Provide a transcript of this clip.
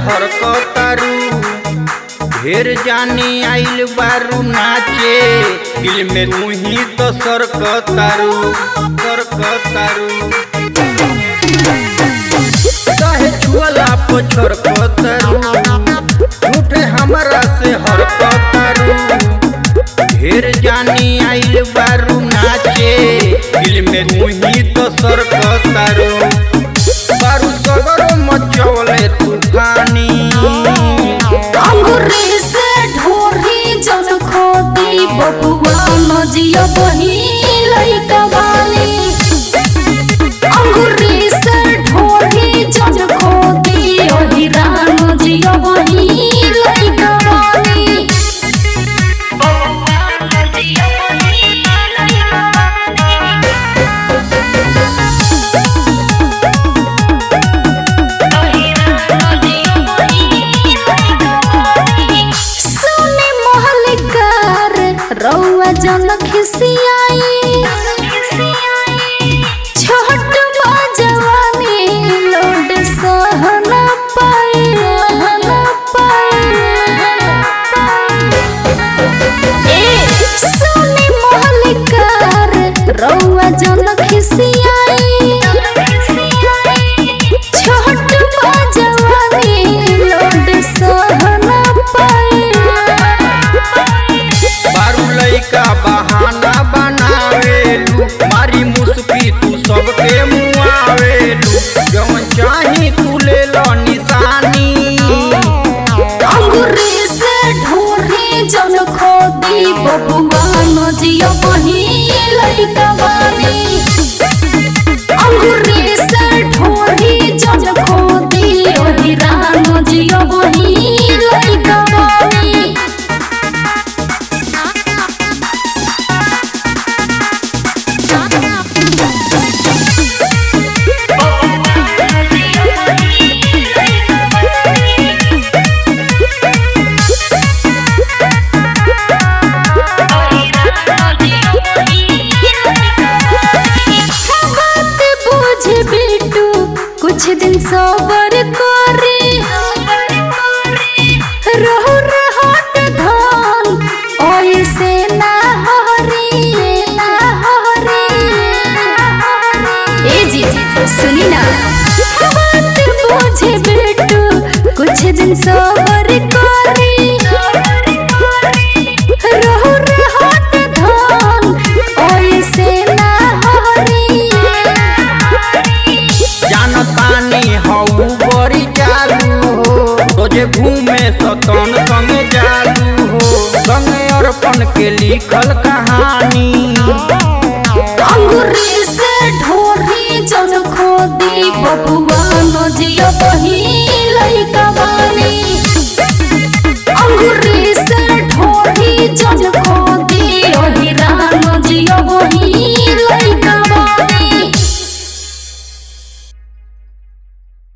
हरकतारू ढेर जानी आइल बारू नाचे दिल में तू ही तो सरकतारू सरकतारू चाहे छुअला पछर कतारू झूठे हमरा से हरकतारू ढेर जानी आइल बारू नाचे दिल में तू ही तो सरकतारू बारू सगरो मचवले तूफानी अंगूरी से ढोरी जन खोदी बबुआ नजिया बही लइका बानी अंगूरी से ढोरी जन खोदी ओहिरा नजिया बही लइका बानी बबुआ नजिया बही लइका सुने महलकार रौआ जन खिसियाई छोट बजवानी लोड सहन पाए हन पाए ए सुने महलकार रौआ जन खिसियाई छोट बजवानी लोड सहन पाए बारू लइका बहाना बनावेलू मारी मुस्की तू सबके मुआवेलू जवन चाही तू ले लो निशानी अंगूरी से ढोरी जन खोदी बबुआ नजिया बही लइका बानी अंगूरी से ढोरी जन खोदी ओहिरा नजिया बही लइका बानी बात बुझ बिटू कुछ दिन सबर करे रहु रहत धन ओइसे ना हरी ना हरी ए जी सुनी ना बात बुझ बिटू कुछ दिन सबर करे रहु रहत धन ओइसे ना हरी जानतानी हऊ बड़ी चालू हो रोजे घूमे सतन संगे जालू हो संगे अर्पण के लिखल कहानी अंगूरी से ढोरी जन खोदी बबुआ नजिया बही लइका बानी अंगूरी